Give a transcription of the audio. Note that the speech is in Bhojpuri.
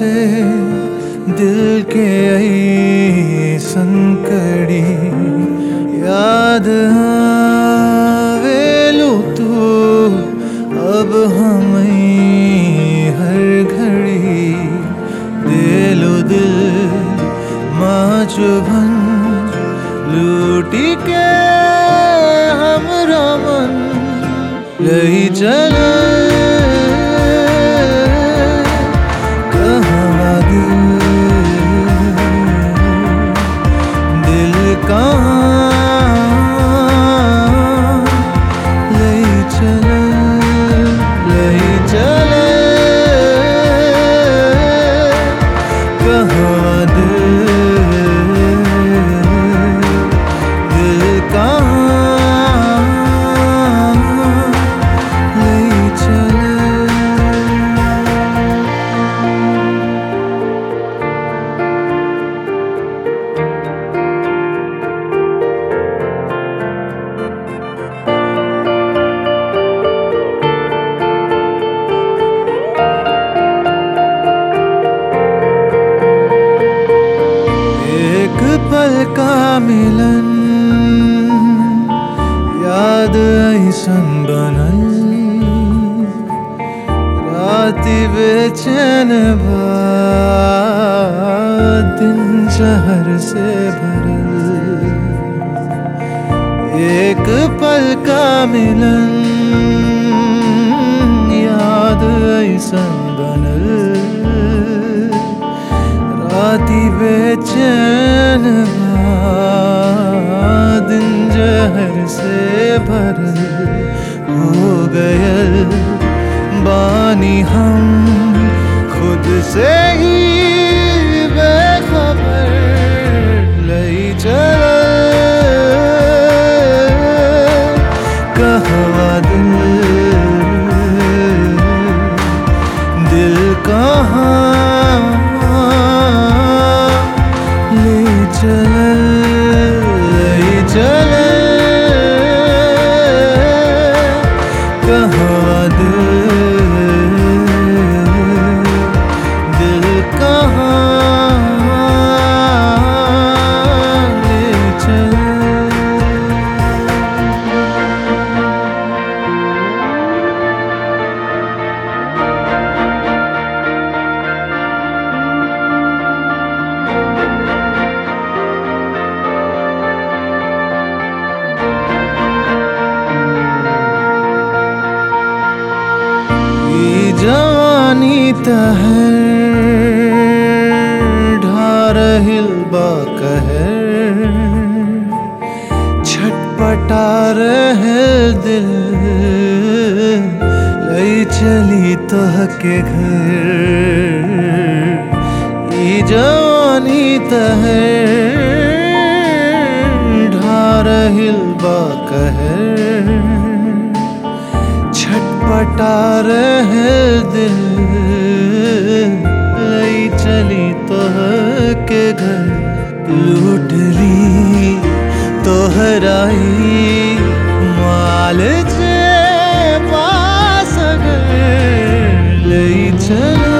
से दिल के संकड़ी याद आवेलू तू अब हम हर घड़ी दिलो दिल माचुभन लूटी के हम रमन लई चल कहवा दिल दिल कहाँ लई चल लई चल कहवा दिल दिल कहाँ लई चल एक पल का मिलन याद ऐसन बनल राति बेचैन बा दिन शहर से भरल एक पल का मिलन याद ऐसन बनल राती बेचैन बा, दिन जहर से भरल हो गयल बानी हम खुद से ही बेखबर लई चल कहवा दिल दिल कहाँ ले चल ले चल कहवा दिल दिल कहाँ ले चल ई जवानी तहर ढारहिल बा कहर छटपटा रहे दिल लई चली तोह के घर ई जवानी तहर ढारहिल बा कहर छटपटा रहे दिल लई चली तोह के घर लूट ली तोहराई माल जे पास घर लई चल